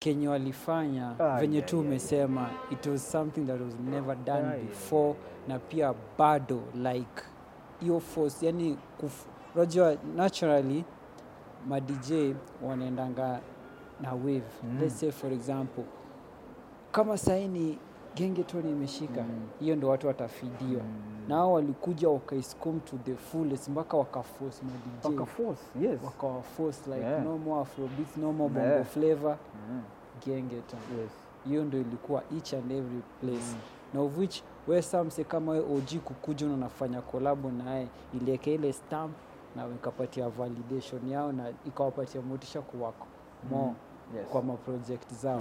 kenye walifanya Ah, venye yeah, tu yeah, umesema it was something that was never done Yeah, yeah, before na pia bado like hiyo force yani kuf, unajua naturally ma dj wanaendanga na wave Mm. let's say for example kama saini gengetoni imeshika Mm. hiyo ndo watu watafidiwa Mm. na hao walikuja wakaiscom to the fullest mpaka wakaforce ma dj Waka force, yes. wakawaforce like Yeah. no more afrobeats no more bongo Yeah. flavor Mm. gengeton Yes. hiyo ndo ilikuwa each and every place Mm. na of which we samse kama we og kukuja na unafanya kolabo naye ilieka ile stamp na ikapatia validation yao na ikawapatia motisha kuwako mo Mm. Yes. kwa maprojekt zao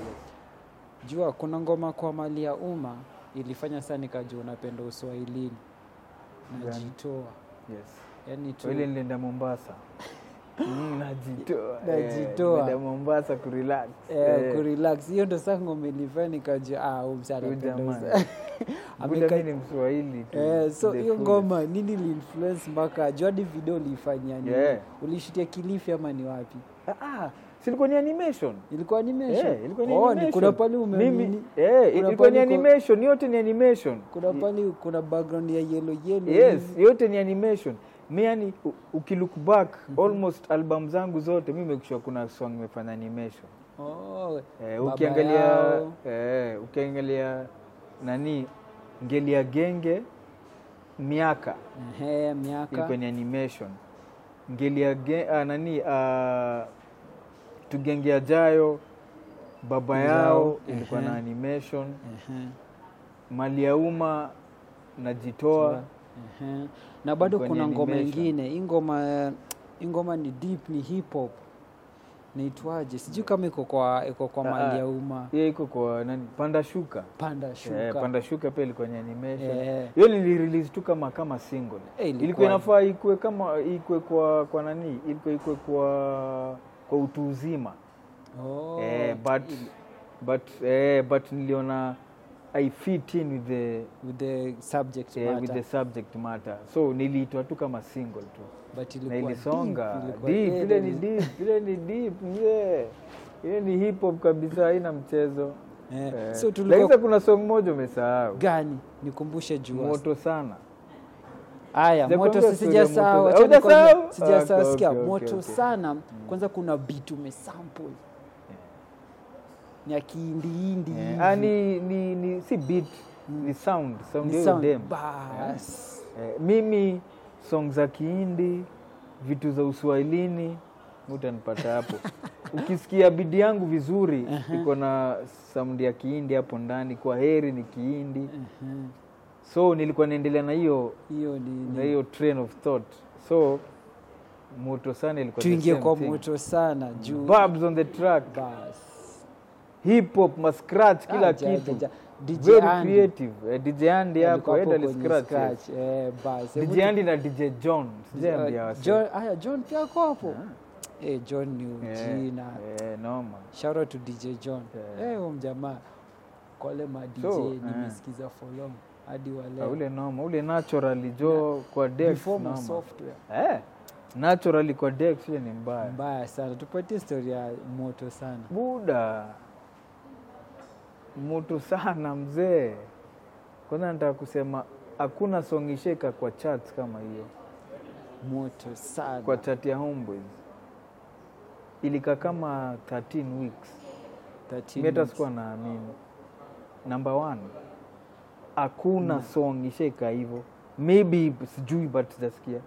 jua kuna ngoma kwa mali ya umma ilifanya saa nikajua unapenda uswahilini Gani? najitoa Yes. yani tu So ile nilienda Mombasa. Mm, najitoa. Najitoa. Eh, nilienda Mombasa kurelax. Eh, Eh, kurelax hiyo ndo saa ngoma ilifanya nikajua ah, huyu msee huyu anapenda jamaa. uswahili. Buda Ameka- mimi ni Mswahili tu. Eh, so the hiyo fullest. ngoma nini liinfluence mpaka juadi video uliifanyia nini Yeah. ulishutia kilifi ama ni wapi Ah, ah, si ilikuwa ni animation. ilikuwa animation Eh, ilikuwa ni oh, animation. ni kuna pale ume Mimi nini- eh, kuna ilikuwa ni pale ko- animation, yote ni animation. kuna pale kuna background ya yellow yellow Yes, hivi. yote ni animation. Mi yani u- ukilook back almost album zangu zote mi mekishua kuna song imefanya animation. oh, Eh, Baba ukiangalia Yao. eh, ukiangalia nani ngelia genge miaka ehe, miaka ilikuwa ni animation ngelia ge, ah, nani ah, tugenge ajayo baba Yao, yao ilikuwa na ehe. animation Ehe, mali ya umma najitoa ehe. na bado Ilikuwa ni kuna ngoma animation. ingine hii ngoma hii ngoma ni deep ni hip hop naitwaje sijui kama iko kwa iko kwa Ah, mali ah. ya umma hiyo iko kwa nani panda shuka panda shuka Eh, panda shuka pia ilikuwa ni animation Eh. hiyo nilirelease tu kama kama single Eh, ilikuwa- ilikuwa inafaa ikue kama ikue kwa kwa nani ilikuwa ikue kwa kwa utu uzima oh, eh, but but eh, but niliona i fit in with the with the subject eh, with matter. the subject matter so niliitwa tu kama single tu but na ilikuwa ilisonga deep, ilikuwa- deep eh, ile ni ili- deep ile ni deep yeah ile ni hip hop kabisa haina mchezo eh, Eh, so lakini tulikuwa sasa kuna song moja umesahau gani nikumbushe juu moto sana haya Sijakwambia moto story ya sijasahau moto. acha Hujasahau? nikwambie, sijasahau Okay, sikia okay, okay, moto okay. sana kwanza kuna beat umesample ni ya kiindiindi Eh, hivi. ah, ni, ni, ni si beat ni sound sound Ni hiyo sound. dem Bas. eh, mimi song za kihindi vitu za uswahilini utanipata hapo ukisikia bidi yangu vizuri iko na sound ya kihindi hapo ndani kwa heri ni kihindi Mhm. so nilikuwa naendelea na hiyo hiyo ni, na ni hiyo train of thought so moto sana ilikuwa the tuingie same kwa thing. moto sana juu Babs on the track bas hip hop ma scratch kila Ah, ja- kitu ja- ja. DJ very Andy. creative eh, DJ Andy hapo Alikuwa enda hapo ali kwenye scratch scratch, eh, bas. Hebu DJ Andy na DJ John sijaambia Uh, wase John, aya John pia ako hapo eh, John ni Eh, ujina eh, noma shout out to DJ John Eh. eh, huyo mjamaa kwa wale ma DJ So, eh. nimesikiza for long hadi wa Ah, leo ule noma ule naturally jo kwa Dex before ma noma software eh naturally kwa Dex ile ni mbaya mbaya sana tupatie story ya moto sana buda moto sana mzee kwanza nataka kusema hakuna song isheka kwa charts kama hiyo moto sana kwa chart ya Homeboys ilikaa kama 13 weeks 13 mi hata weeks. sikuwa naamini number one hakuna song isheka hivyo maybe sijui but sijasikia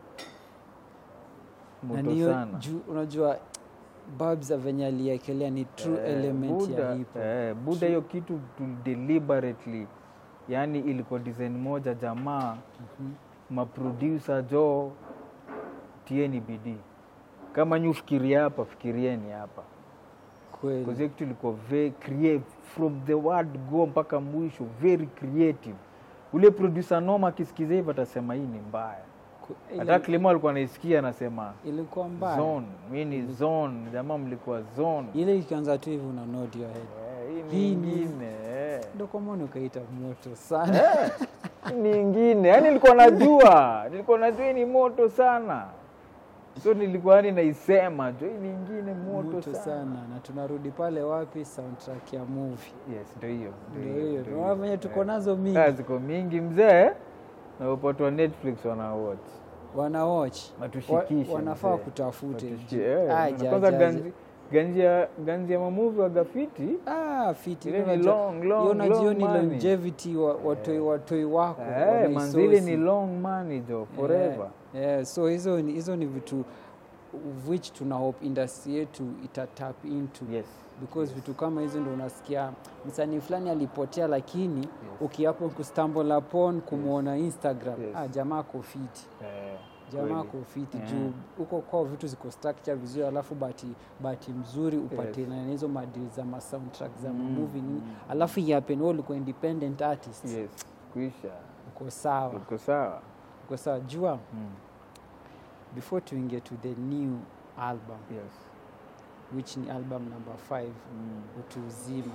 Na moto niyo sana juu unajua babs venye aliekelea ni true Eh, element Buddha- ya hip hop eh, buda hiyo kitu tu deliberately yani ilikuwa design moja jamaa Mhm. maproducer jo tieni bidii kama nyi ufikiria hapa fikirieni hapa kweli Because hiyo kitu ilikuwa very creative from the word go mpaka mwisho very creative ule producer noma akisikiza hivyo atasema hii ni mbaya Ku- hata ili- Clemo alikuwa anaisikia anasema ilikuwa mbaya zone mi ni zone jamaa mlikuwa zone ile ikianza tu hivi una nod your head Eh, hii Hii ni ni- ingine eh. ndo kwa maana ukaita moto sana Eh, hii ni ingine yaani nilikuwa najua nilikuwa najua hii ni moto sana so nilikuwa yani naisema jo hii ni ingine moto, moto sana na tunarudi pale wapi soundtrack ya movie yes ndio hiyo ndio hiyo ndio tunaona venye tuko Eh. nazo mingi Ah, ziko mingi mzee na upatu wa netflix wana watch wana watch Watushikishe, Wa- wanafaa mzee. kutafute Watushi- eh, Ah, na ja- kwanza ja- ganzi ganzi ya ganzi ya mamuvi wa gafiti Ah, fiti Ile ni unajua- long, long, hiyo unajua long ni money. longevity wa- watoi watoi wako eh, manzili wanaisosi. ni long money jo forever Yeah, yeah. so hizo ni, hizo ni vitu which tuna hope industry yetu ita tap into yes because vitu kama hizo ndo unasikia msanii fulani alipotea lakini ukiapo kustumble upon kumwona instagram Yes. ah, jamaa kofiti eh, jamaa kweli. kofiti Yeah. juu huko kwao vitu ziko structure vizuri alafu bati bahati mzuri upate Yes. na hizo madili za masoundtrack za Mm, mamovie nini mm. alafu yapen wewe ulikuwa independent artist yes kuisha uko sawa uko sawa uko sawa jua mm. before tuingie to the new album yes which ni album number 5 mm. utu uzima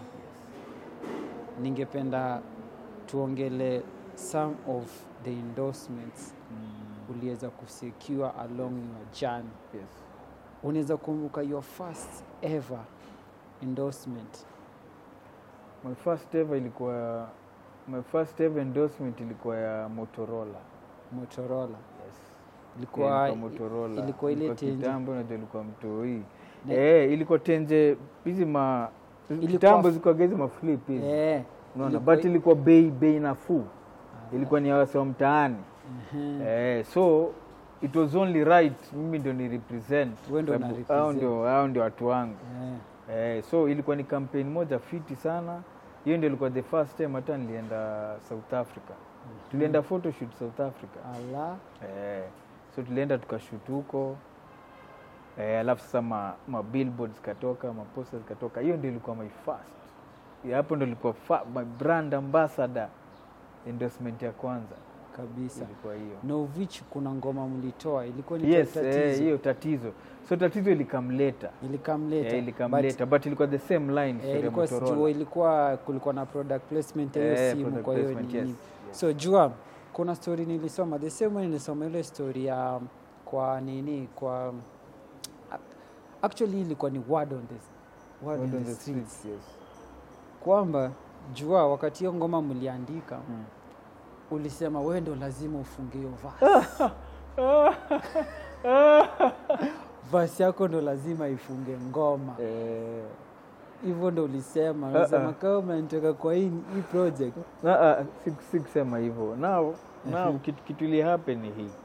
ningependa tuongele some of the endorsements Mm. uliweza kusecure along your journey yes unaweza kumbuka your first ever endorsement my first ever ilikuwa my first ever endorsement ilikuwa ya motorola motorola yes ilikuwa Ilikuwa Motorola. ilikuwa ile Ilikuwa tenje. kitambo unajua ilikuwa mtoi Ne- eh, ilikuwa tenje hizi ma Ilikuwa kitambo f- zilikuwa hizi maflip hizi eh, unaona ilikuwa- but ilikuwa bei bei nafuu ilikuwa ni ya wase wa mtaani mhm. eh, so it was only right mimi ndio ni represent Wewe ndio sababu una represent. hao ndio hao ndio watu wangu Eh, eh, so ilikuwa ni campaign moja fiti sana hiyo ndio ilikuwa the first time hata nilienda south africa tulienda photoshoot south africa ala Eh, so tulienda tukashut huko eh, alafu sasa ma, ma billboards zikatoka maposta zikatoka hiyo ndio ilikuwa my first Ya hapo ndio ilikuwa fa, my brand ambassador endorsement ya kwanza kabisa ilikuwa hiyo na of which kuna ngoma mlitoa ilikuwa ni yes tatizo eh, hiyo tatizo so tatizo ilikamleta ilikamleta eh, ilikamleta but, ilikuwa the same line Eh, story ya ilikuwa Motorola. sijua ilikuwa kulikuwa na product placement ya hiyo Eh, simu product kwa hiyo placement, nini yes, yes. so jua kuna story nilisoma the same way nilisoma ile story ya kwa nini kwa actually ilikuwa ni word on the, word Word on on the the streets streets, yes. kwamba jua wakati hiyo ngoma mliandika Mm. ulisema wewe ndo lazima ufunge hiyo verse verse yako ndo lazima ifunge ngoma Eh, hivyo ndo ulisema Ah, ulisema ah. kama mnanitaka kwa hii, hii project na, ah, si- si kusema hivyo now, now kitu, kitu ili happen ni hii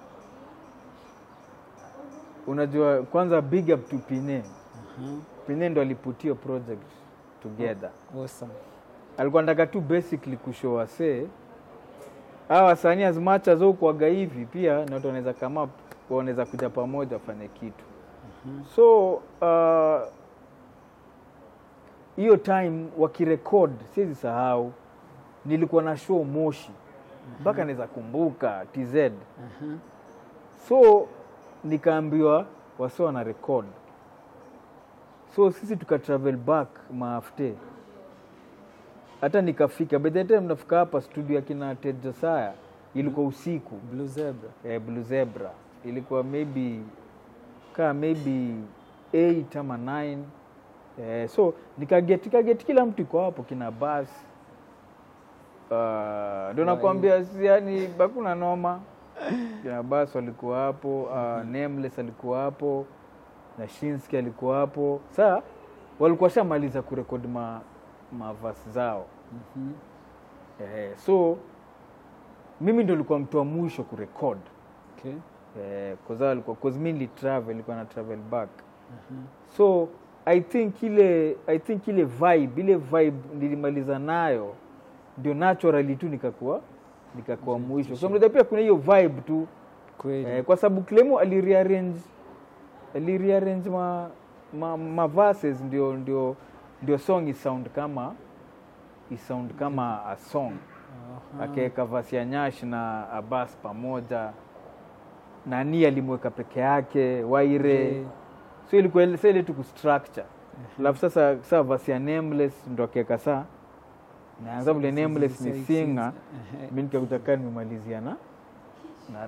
unajua kwanza big up to pine Mhm. pine ndo aliputio project together awesome. alikuwa nataka tu basically kushow wasee hawa wasanii as much as ukuaga hivi pia na watu wanaweza kama wanaweza kuja pamoja wafanye kitu so uh, hiyo time wakirekod siwezi sahau nilikuwa na show moshi mpaka naweza kumbuka tz Mhm. so nikaambiwa wasi wana record so sisi tuka travel back maafte hata nikafika by the time nafika hapa studio ya kina Ted Josiah ilikuwa usiku Blue Zebra. eh, Blue Zebra ilikuwa maybe kaa maybe 8 ama 9 eh, so nikaget nikaget kila mtu iko hapo kina bas uh, ndo nakwambia si- yani hakuna noma kina bas walikuwa hapo uh, Nameless alikuwa hapo na Shinski alikuwa hapo saa walikuwa shamaliza kurekodi ma mavasi zao Mhm. eh, so mimi ndo nilikuwa mtu wa mwisho kurekod Okay. eh, cause alikuwa cause mi nilitravel ilikuwa na travel back Mhm. so i think ile i think ile vibe ile vibe nilimaliza nayo ndio naturally tu nikakuwa nikakuwa mwisho so mnaweza pia kuna hiyo vibe tu Kweli. eh, kwa sababu Clemo alirearrange alirearrange ma, ma, ma verses ndio ndio ndio song isound kama isound kama a song Aha. akaweka vasi ya Nyash na Abbas pamoja, nani alimweka peke yake, Waire Okay. so ilikuwa ile- sa ile tu kustructure alafu sasa saa vasi ya Nameless ndo akaweka saa na sababu ile Nameless ni Six, six, singer, ehe. mi nikakuja kaa nimemalizia na na rap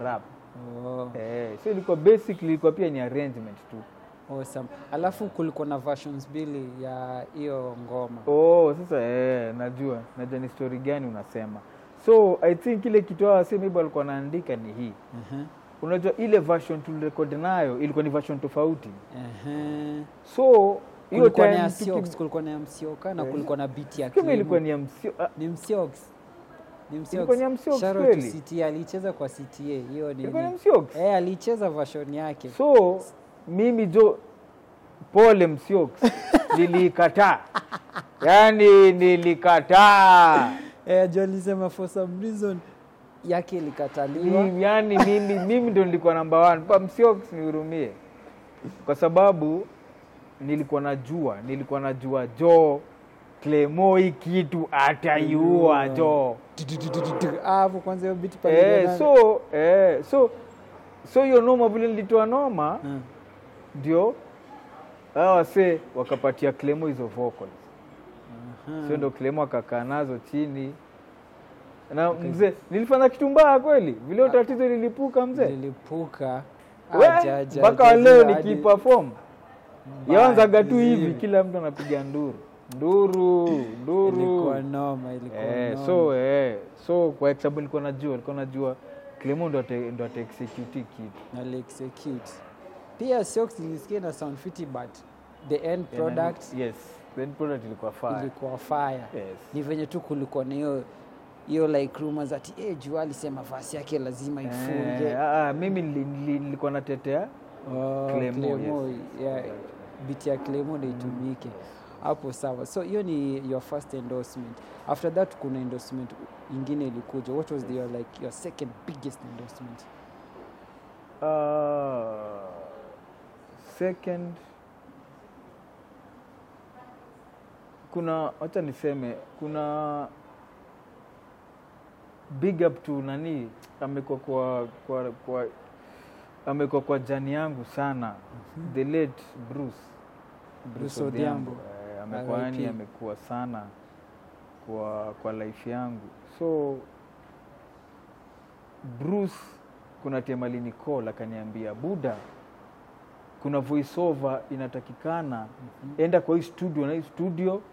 oh, eh, so ilikuwa basically ilikuwa pia ni arrangement tu awesome. alafu kulikuwa na versions mbili ya hiyo ngoma oh sasa eh, najua najua ni story gani unasema so i think ile kitu hao wasema hivyo walikuwa wanaandika ni hii Mhm, unajua ile version tulirekodi nayo ilikuwa ni version tofauti mhm. so hiyo kulikuwa na ya time Siox, tuki- kulikuwa na ya msioka na Eh, kulikuwa na beat ya kama ilikuwa Clemo. ni ya msio ah, ni msiox ni msiox Ilikuwa ni ya Msiox Shout out kweli? to CTA alicheza kwa CTA hiyo ni ilikuwa ni msiox eh alicheza version yake so mimi jo pole msiox nilikataa yaani nilikataa eh jo alisema for some reason yake ilikataliwa Ni- yaani mimi mimi ndo nilikuwa namba one pa msiox nihurumie kwa sababu nilikuwa najua nilikuwa najua jo Clemo hii kitu ataiua jo Ah, hapo kwanza hiyo beat pale eh, ndio so eh, so so hiyo noma vile nilitoa noma na- Mm. ndio hawa wasee wakapatia Clemo hizo vocals Aha. sio ndo Clemo akakaa nazo chini na mzee nilifanya kitu mbaya kweli vile hiyo tatizo lilipuka mzee lilipuka We, Aja, aja, mpaka aja, wa leo hadi- nikiperform mbaya yaanzaga tu vizuri. hivi kila mtu anapiga nduru nduru nduru ilikuwa noma ilikuwa eh, noma. so eh, so kwa sababu nilikuwa najua nilikuwa najua Clemo ndo ata- ndo ataexecute hii kitu na execute pia Siox nilisikia na sound fiti but the end product yes the end product ilikuwa fire ilikuwa fire yes ni venye tu kulikuwa na hiyo hiyo like rumors ati eh jua alisema vasi yake lazima ifunge Eh, ah, ah, mimi nili- nili- nilikuwa natetea Oh, Clemo, Clemo, yes. yeah, biti ya Clemo ndio itumike hapo sawa so hiyo ni your first endorsement after that kuna endorsement ingine ilikuja what was the, your, like your second biggest endorsement Uh, second kuna wacha niseme kuna big up to nani amekuwa kwa, kwa, kwa amekuwa kwa jani yangu sana the late Bruce Bruce Odhiambo. Eh, amekuwa yani RIP. amekuwa sana kwa kwa life yangu so Bruce kuna time alinicall akaniambia buda kuna voiceover inatakikana enda kwa hii studio na hii studio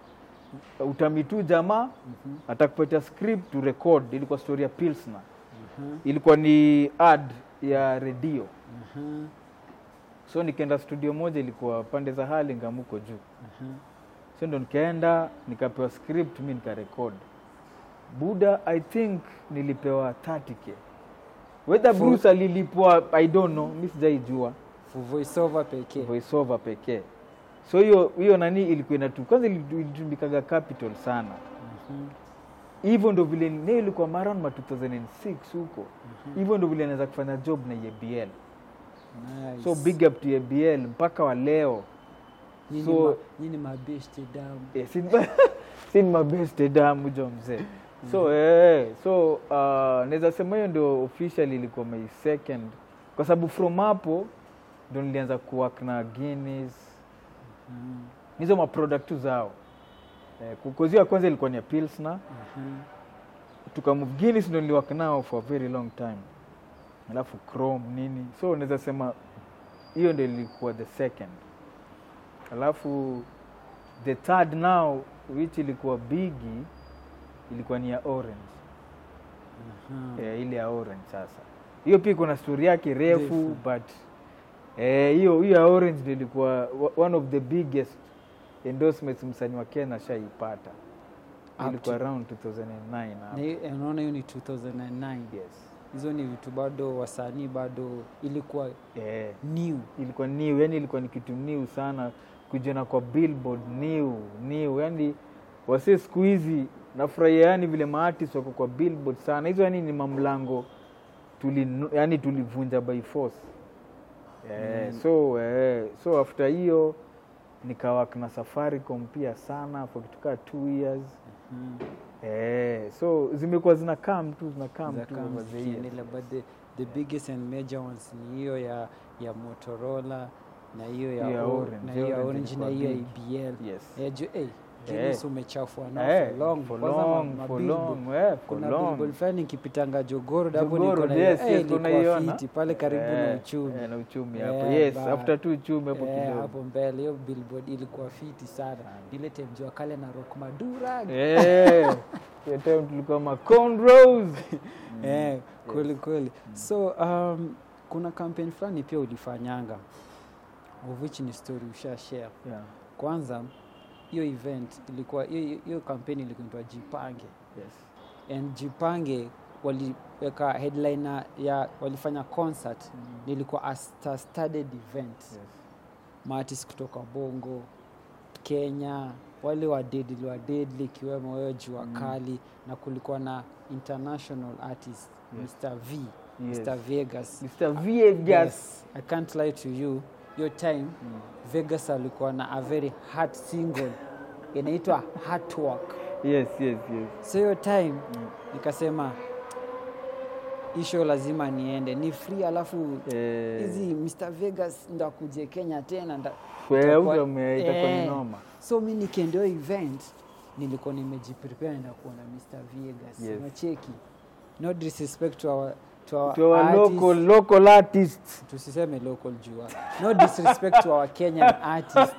utamitu jamaa Mhm, atakupatia script to record ilikuwa story ya pilsner mhm, ilikuwa ni ad ya redio mhm, so nikaenda studio moja ilikuwa pande za Hurlingham huko juu mhm. so ndo nikaenda nikapewa script mi nikarekod buda i think nilipewa 30k whether For- bruce alilipwa i don't know mi sijaijua For voiceover pekee voiceover pekee so hiyo hiyo nani ilikuwa inatu kwanza ilitu- ilitumikaga capital sana Mhm, hivyo ndo vile ne ilikuwa maran ma 2006 huko hivyo ndo vile anaweza kufanya job na EBL nice. so big up to EBL mpaka wa leo Nyinyi so- ma- nyinyi mabeshte damu Eh, si si ni mabeste damu jo mzee so eh, so uh, naweza sema hiyo ndio officially ilikuwa my second kwa sababu from hapo ndo nilianza kuwork na Guinness Mhm, hizo maproduct tu zao eh, kukozio ya kwanza ilikuwa ni ya Pilsner mhm. tukamove Guinness ndo niliwork nao for a very long time alafu Chrome nini so naweza sema hiyo ndo ilikuwa the second alafu the third now which ilikuwa bigi ilikuwa ni ya orange Mhm. eh, ile ya orange sasa hiyo pia kuna story yake refu Refu. but eh, hiyo hiyo ya orange ndio ilikuwa wa- one of the biggest endorsements msanii wa Kenya shaipata Up ilikuwa to- around 2009 hapo. Na hiyo- unaona hiyo ni 2009 yes hizo ni vitu bado wasanii bado ilikuwa eh, new ilikuwa new yani ilikuwa ni kitu new sana kujiona kwa billboard new new yani wase siku hizi nafurahia yani vile maartist wako kwa billboard sana hizo yani ni mamlango tuli yani tulivunja by force eh, Mm. so eh, so after hiyo nikawak na safaricom pia sana for kitu kaa two years Mhm. eh, so zimekuwa zina come tu zina come Za tu kama over the years. zikiendelea, but the, the biggest and major ones ni hiyo ya ya Motorola na hiyo ya, Hiyo ya o- Orange. na Hiyo hiyo ya Orange Orange na ilikuwa hiyo ya big. ABL yes Eh, ju- eh, Guinness umechafua nao Eh, for long for Kwanza ma- long, ma for billboard. long, eh, for kuna long. billboard fulani nikipitanga jogoro hapo Jogoro, niko na yes, eh, yes, ilikuwa tunaiona. fiti pale karibu na Eh, uchumi eh, na uchumi Eh, hapo yes ba- after tu uchumi hapo Eh, kidogo hapo mbele hiyo billboard ilikuwa fiti sana ile time jua kale na rock madura Eh, hiyo time tulikuwa ma cornrows. eh, kweli kweli so um, kuna campaign fulani pia ulifanyanga of which ni story usha share Yeah, kwanza hiyo event ilikuwa hiyo hiyo campaign ilikuwa inaitwa jipange yes. and jipange waliweka headliner ya walifanya concert nilikuwa a star studded event Yes. maartist kutoka bongo kenya wale wa deadly wa deadly ikiwemo wewe jua kali na kulikuwa na international artist Yes. mr v Yes. mr vegas Mr. Viegas. Yes, i can't lie to you your time vegas alikuwa na a very hard single inaitwa Heartwork. Yes, yes, yes. so hiyo time nikasema hii show lazima niende ni free alafu Eh, hizi mr vegas ndo akuje kenya tena nda- Wewe itakuwa- ume- itakuwa ni Eh. noma. so mi nikiendeo event nilikuwa nimejiprepare na kuona mr vegas Yes. nacheki no disrespect to our, to our, to our artists. local, local artists. tusiseme local jua no disrespect to our kenyan artist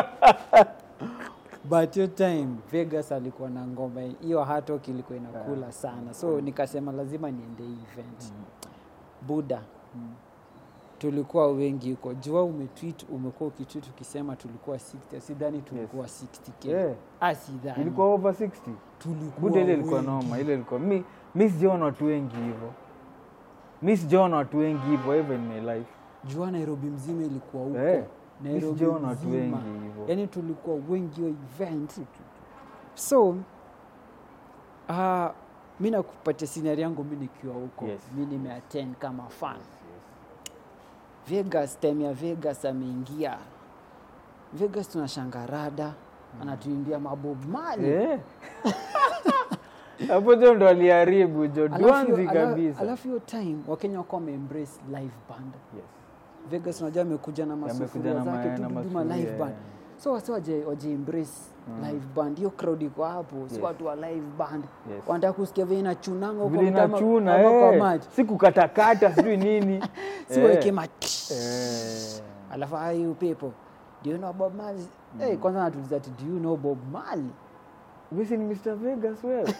but your time vegas alikuwa na ngoma hiyo hatok ilikuwa inakula sana so nikasema lazima niende hii event buda tulikuwa wengi huko jua umetweet umekuwa ukitweet ukisema tulikuwa 60 sidhani tulikuwa 60k Yeah. ah sidhani ilikuwa over 60 tulikuwa buda ile ilikuwa wengi. noma ile ilikuwa mi, mi sijaona watu wengi hivyo mi sijaona watu wengi hivyo ever in my life jua nairobi mzima ilikuwa huko Eh, mi nairobi sijaona watu mzima. wengi hivyo yani tulikuwa wengi hiyo event so uh, mi nakupatia sinari yangu mi nikiwa huko Yes. mi nimeattend kama fan vegas time ya vegas ameingia vegas tunashanga rada anatuimbia mabob mali Eh. hapo jo ndo aliharibu jo dwanzi kabisa alafu hiyo time wakenya wako wameembrace live band Yes. vegas unajua amekuja na Yamekuja masufuria na zake ma- tu na duduma live masufuria, band so wasi waje, waje embrace live band hiyo crowd iko hapo si Yes. watu wa live band Yes. wanataka kusikia vile inachunanga huko vile mtama- inachuna ama kwa eh. maji si kukatakata sijui nini si Eh. weke ma Eh. alafu are you people do you know bob marley hey, kwanza natuliza ati do you know bob marley Wisi ni Mr. Vegas wewe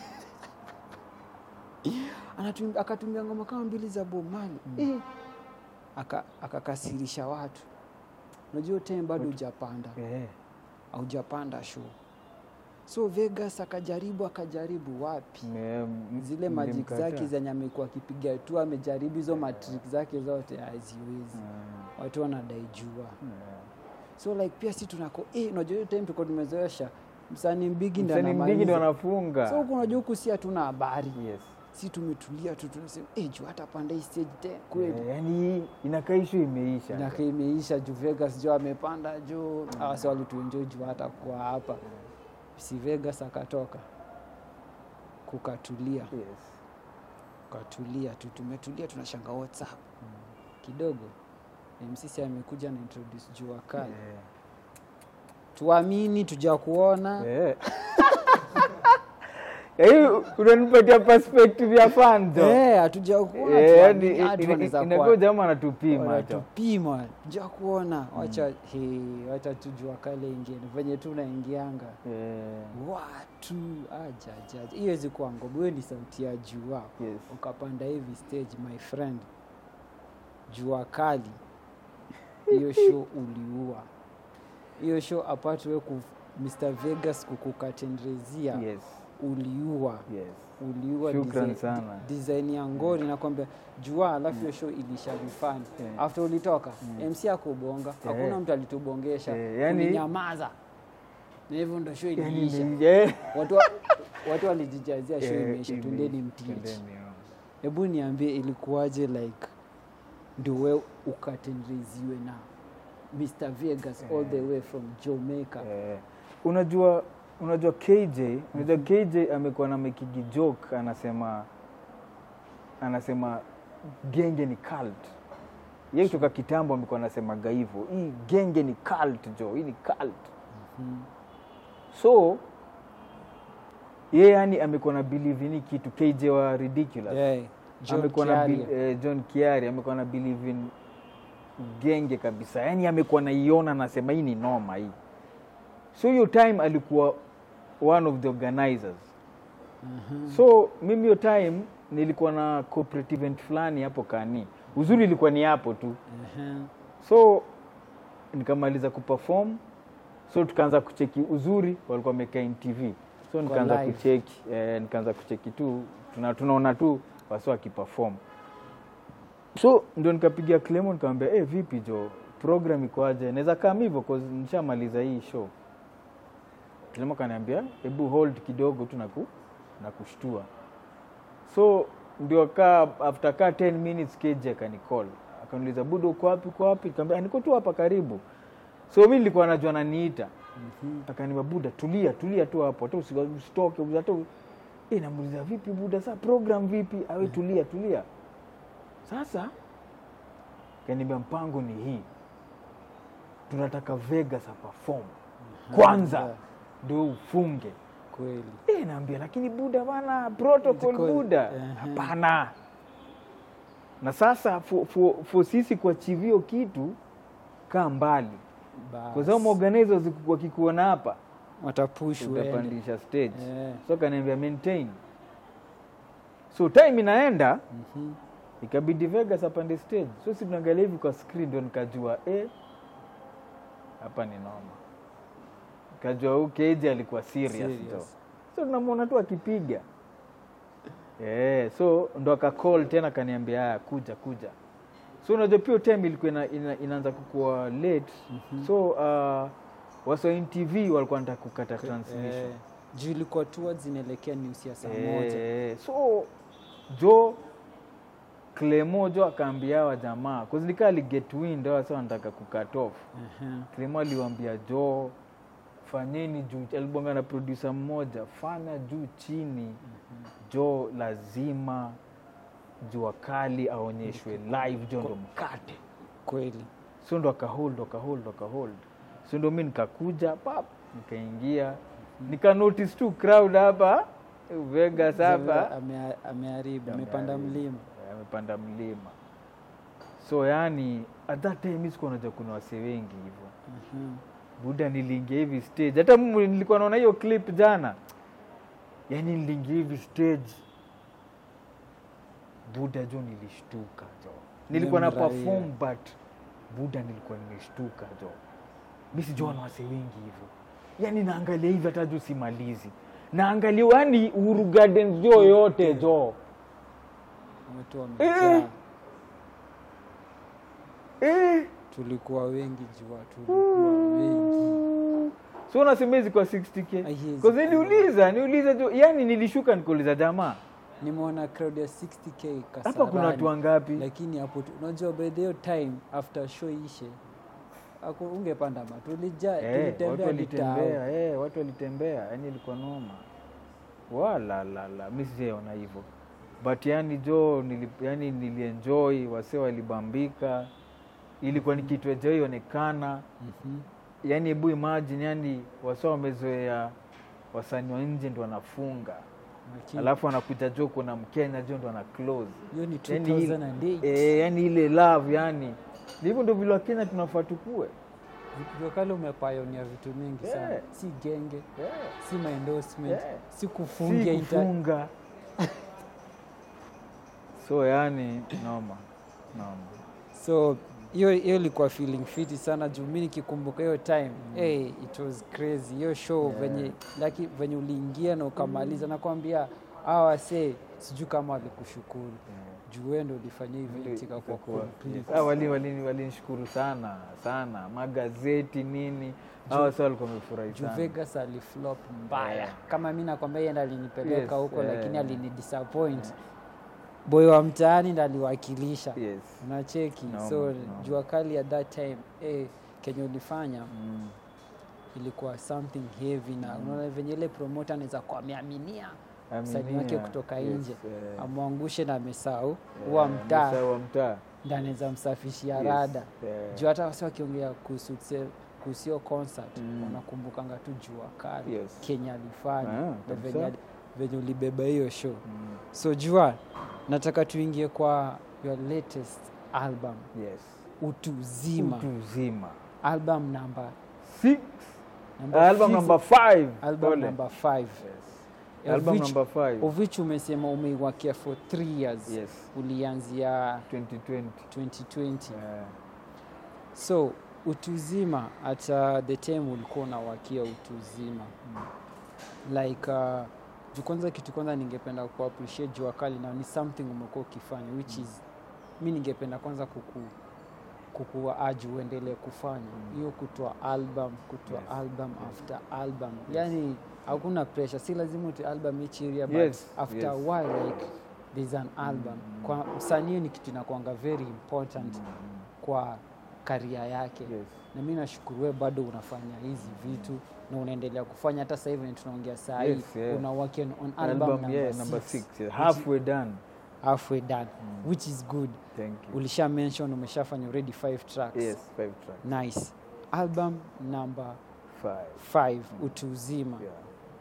Anatum- akatumia ngoma kama mbili za bob marley eh. Aka- akakasirisha watu unajua hiyo time bado hujapanda Eh. haujapanda show so vegas akajaribu akajaribu wapi Me- m- zile magic nilimkataa. zake zenye amekuwa akipiga tu amejaribu hizo matrik zake zote haziwezi Mm. watu wanadai jua Mm. so like pia si tunako eh, unajua hiyo time tuko tumezoesha msanii mbigi ndo Msanii mdigi ndo anamaliza. anafunga so huku unajua huku si hatuna habari yes. si tumetulia tu tunasema eh, juu hata panda hii stage te kweli Eh, yani inakaa ishu imeisha Miaka imeisha juu Vegas juu amepanda juu awasi walituenjoi juu hata kuwa hapa si Vegas akatoka kukatulia yes. kukatulia tu tumetulia tunashanga WhatsApp kidogo MCC amekuja na introduce jua kali Eh. tuamini tuja kuona Eh. hii unanipatia perspective ya fanzo Eh, hatuja kuona tuamini watu wanaweza kuwa- inakuwa jama anatupima cho wanatupima tuja kuona wacha he, wacha tujua kale ingine venye tu naingianga Eh, watu ajajaja hiyo wezi kuwa ngoma hiyo ni sauti ya jua yes. ukapanda hivi stage my friend jua kali hiyo show uliua hiyo show apart we ku Mr Vegas kukukatendrezia Yes. uliua Yes. uliua Shukran design- sana. design ya ngori nakwambia jua alafu hiyo show ilisha vifani Yeah. after ulitoka MC akubonga hakuna Yeah. mtu alitubongesha Yeah, yani- ulinyamaza na hivyo ndo show Yani iliisha ni- eh. watu wa- watu walijijazia show Eh, imeisha ime- tundeni mtich twendeni, oh. hebu niambie ilikuwaje like ndio we ukatendeziwe na Mr Vegas all the way from Jamaica Eh, unajua unajua KJ unajua KJ amekuwa na mekigi joke anasema anasema genge ni cult ye kutoka kitambo amekuwa anasemaga hivyo hii genge ni cult jo hii ni cult Mhm. so ye yani amekuwa na believe in hii kitu KJ wa ridiculous Yeah. John amekuwa na Kiaria. bi- eh, John Kiari amekuwa na believe in genge kabisa, yani amekuwa naiona, anasema hii ni noma hii. So hiyo time alikuwa one of the organizers. Mhm. So mimi hiyo time nilikuwa na cooperative event fulani hapo Kani, uzuri ilikuwa ni hapo tu. Mhm. So nikamaliza kuperform, so tukaanza kucheki uzuri, walikuwa wamekaa NTV, so nikaanza live. kucheki eh, nikaanza kucheki tu tuna, tunaona tu wasi wakiperform so ndio nikapigia Clemo nikamwambia eh, vipi jo program iko aje naweza kama hivyo cause nishamaliza hii show Clemo kaniambia hebu hold kidogo tu naku na kushtua so ndio kaa after kaa 10 minutes KJ akanicall akaniuliza budo uko wapi uko wapi nikamwambia niko tu hapa karibu so mi nilikuwa najua ananiita Mhm. akaniambia buda tulia tulia tu hapo hata usi- usitoke hata u- eh namuuliza vipi buda saa program vipi awe tulia tulia sasa kaniambia mpango ni hii tunataka Vegas aperform kwanza Yeah. ndio ufunge Kweli. eh naambia lakini buda bana protocol Protocol, buda ehe. hapana na sasa for, for, for sisi kuachieve hiyo kitu kaa mbali Bas. kwa sababu organizers wakikuona hapa watapush uende. utapandisha stage Eh. so kaniambia maintain so time inaenda Mhm. ikabidi Vegas apande stage so si tunaangalia hivi kwa screen ndio nikajua eh, hapa ni noma nikajua huyu KJ alikuwa serious, Serious. jo so tunamwona tu akipiga yeah, so ndo akacall tena akaniambia haya kuja kuja so unajua pia hiyo time ilikuwa ina, ina, inaanza kukua late Mhm. so uh, wasoin tv walikuwa nataka kukata transmission Eh, juu ilikuwa towards inaelekea news ya saa moja Eh, so jo Clemo jo akaambia wa jamaa kuzilika aliget wind awa sa wanataka kukat off Mhm. Clemo aliwambia jo fanyeni juu alibonga na producer mmoja fanya juu chini jo lazima jua kali aonyeshwe live jo ndo mkate kweli so ndo akahold akahold akahold so ndo mi nikakuja pap nikaingia nika notice tu crowd hapa Vegas hapa Ame- ameharibu amepanda mlima amepanda mlima so yani at that time mi sikuwa najua kuna wase wengi hivyo Mhm. buda niliingia hivi stage hata mimi nilikuwa naona hiyo clip jana yani niliingia hivi stage buda jo nilishtuka jo nilikuwa na Umemraia. perform but buda nilikuwa nimeshtuka jo mi sijua na wase wengi hivyo yani naangalia hivi hata juu simalizi naangalia yani Uhuru Gardens jo yote jo watu wamejaa Eh. eh. tulikuwa wengi jua tulikuwa wengi so unasema hizi kwa 60k Haiwezi Cause niliuliza niuliza tu yani nilishuka nikuuliza jamaa nimeona crowd ya 60k hapa kuna watu Kasarani. wangapi lakini hapo tu- unajua by the time after show ishe aku ungepanda ma tulija Eh, watu tulitembea walitembea litao eh, watu walitembea yani ilikuwa noma walalala mi sijaona hivyo but yani jo nili, yani nilienjoy wase walibambika ilikuwa ni kitu ajao ionekana Mhm. yani hebu imagine yani wase wamezoea wasanii wa nje ndo wanafunga Lakini alafu anakuja jo kuna mkenya jo ndo ana close hiyo ni yani, ile- 2008 eh, yani ile love yani ndivyo ndo vile wakenya tunafaa tukue Jua kale umepayonia vitu mingi sana Yeah. si genge yeah. si maendorsement Yeah. si kufungia si inter- kufunga so yani noma noma so hiyo hiyo ilikuwa feeling fiti sana juu mi nikikumbuka hiyo time hey, it was crazy hiyo show Yeah. venye laki venye uliingia na ukamaliza nakwambia hawa wasee sijui kama walikushukuru juu wewe ndo ulifanya event ikakuwa Ikakuwa- complete. Ah, wali- wali- walinishukuru sana sana magazeti nini hawa sa walikuwa wamefurahi juu sana Vegas aliflop mbaya Yeah. kama mi nakwambia yeye ndo alinipeleka Yes, huko yeah. lakini alinidisappoint boy wa mtaani ndo aliwakilisha yes unacheki No, so no. jua kali at that time eh, kenye ulifanya mm. ilikuwa something heavy na unaona venye ile promoter anaweza kuwa ameaminia msanii Aminia, wake kutoka yes, nje eh, amwangushe na amesahau eh, wa mtaa msao wa mtaa ndo anaweza msafishia Yes, rada eh, juu hata wasi wakiongea kuhusu tse- kuhusu hiyo concert Mm. wanakumbukanga tu jua kali Yes. kenya alifanya Ah, na kabisa. venye ali- venye ulibeba hiyo show so jua nataka tuingie kwa your latest album yes utu zima utu uzima album number, six number album fif- number five album Pole. number five yes. album Of which- number five of which umesema umeiwakia for three years yes ulianzia 2020 2020 yeah. so utuzima hata the time ulikuwa unawakia utuzima like uh, juu kwanza kitu kwanza ningependa ku appreciate jua kali na ni something umekuwa ukifanya which is mi ningependa kwanza kuku kukuaji uendelee kufanya hiyo kutoa album kutoa Yes. album after album yani hakuna pressure si lazima uti album each area but Yes, after yes. a while like there's an album kwa msanii ni kitu inakuanga very important kwa karia yake yes na mi nashukuru we bado unafanya hizi vitu na unaendelea kufanya hata sasa hivi tunaongea saa hii Yes, yeah. una work on, on album, album number yeah number six, six yeah. which halfway done halfway done which is good thank you ulisha mention umeshafanya already five tracks yes five tracks nice album number five five utu uzima yeah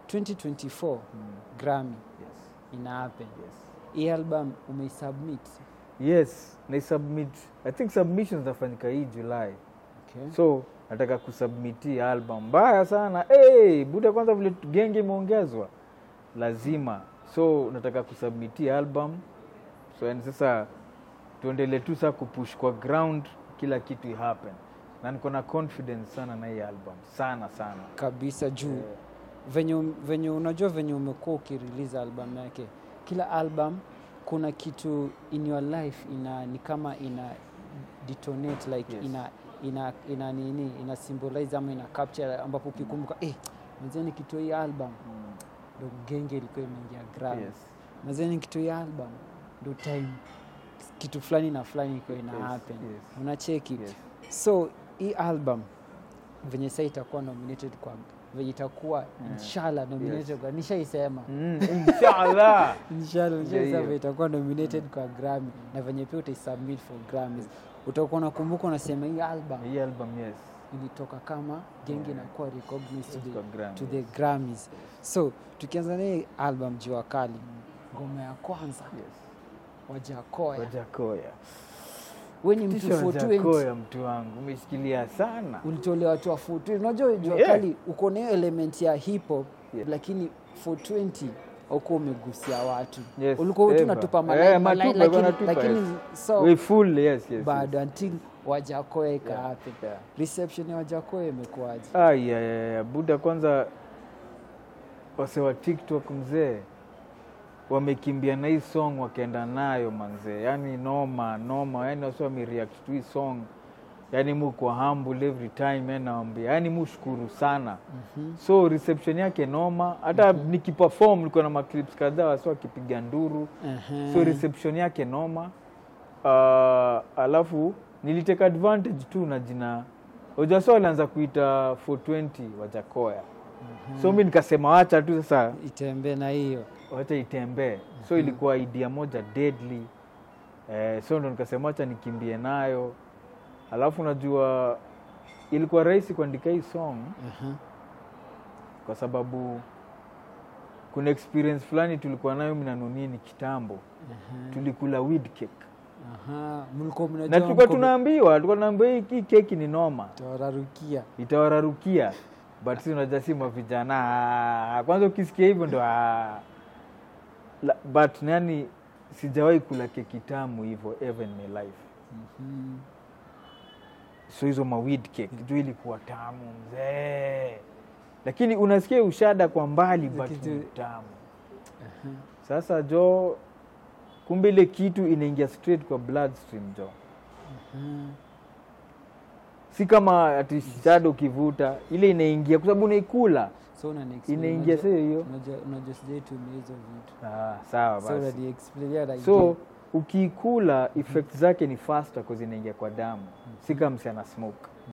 2024 grammy yes ina happen yes hii album umeisubmit yes naisubmit i think submissions zafanyika hii july okay. so nataka kusubmiti album mbaya sana hey, buda kwanza vile genge imeongezwa lazima so nataka kusubmiti album so yani sasa tuendele tu saa kupush kwa ground kila kitu ihappen na niko na confidence sana na hii album sana sana kabisa juu Eh, venye, venye unajua venye umekuwa ukirelease album yake kila album kuna kitu in your life ina ni kama ina detonate like Yes. ina ina ina nini ina symbolize ama ina capture ambapo ukikumbuka eh mazeni kitu hii album ndo genge ilikuwa imeingia gram yes. mazeni kitu hii album ndo time kitu fulani na fulani ilikuwa ina Yes, happen yes. unacheki Yes. so hii album venye saa itakuwa nominated kwa venye itakuwa inshallah nominated Yes. kwa nishaisema Mm, inshallah inshallah Ndio nishaisema hiyo. itakuwa nominated kwa Grammy na venye pia utaisubmit for Grammys utakuwa unakumbuka unasema hii album hii album yes ilitoka kama genge inakuwa recognized to Kwa the, Grammys. to the Grammys so tukianza na hii album jua kali ngoma ya kwanza yes. wajakoya wajakoya we ni mtu tisha 420 wajakoya mtu wangu umeshikilia sana ulitolewa tu 420 unajua jua Yeah. kali uko na hiyo element ya hip hop Yeah. lakini 420 uko umegusia watu Yes, ulikuwa tu ever. unatupa Eh, malai- matupa, malai, ulikuwa lakini, unatupa, lakini yes. so We full yes yes bado until wajakoya ika Yeah, happen yeah. reception ya wajakoya imekuwaje Ai, ya, ya, ya. buda kwanza wase wa tiktok mzee wamekimbia na hii song wakaenda nayo manzee yani noma noma yani wasi wamereact to hii song yani muko humble every time yani nawambia yani mushukuru sana Mhm. so reception yake noma hata nikiperform nilikuwa na maclips kadhaa wasi wakipiga nduru Ehe. so reception yake noma uh, alafu niliteka advantage tu na jina ujasa walianza kuita 420 wajakoya so mi nikasema wacha tu sasa itembee na hiyo wacha itembee so ilikuwa idea moja deadly eh, so ndo nikasema wacha nikimbie nayo alafu najua ilikuwa rahisi kuandika hii song Aha. kwa sababu kuna experience fulani tulikuwa nayo mi na Nonini kitambo Aha. tulikula weed cake Aha. mlikuwa na mnajua tulikuwa mko- tunaambiwa tulikuwa tunaambiwa hii hii keki ni noma tawararukia itawararukia but si unajua si mavijana ah, kwanza ukisikia hivyo ndo ah. La- but nani sijawahi kula keki tamu hivyo ever in my life Mhm. so hizo mawid cake juu ilikuwa tamu mzee lakini unasikia ushada kwa mbali but Kitu- ni tamu Aha. sasa jo kumbe ile kitu inaingia straight kwa bloodstream jo Aha. si kama ati shada ukivuta ile inaingia kwa sababu unaikula so unani-explain, inaingia unajua- sio hiyo unajua unajua sijaitumia hizo vitu ah, sawa so basi unani-explainia like so ukiikula effect zake ni faster cause inaingia kwa damu si kama msi ana smoke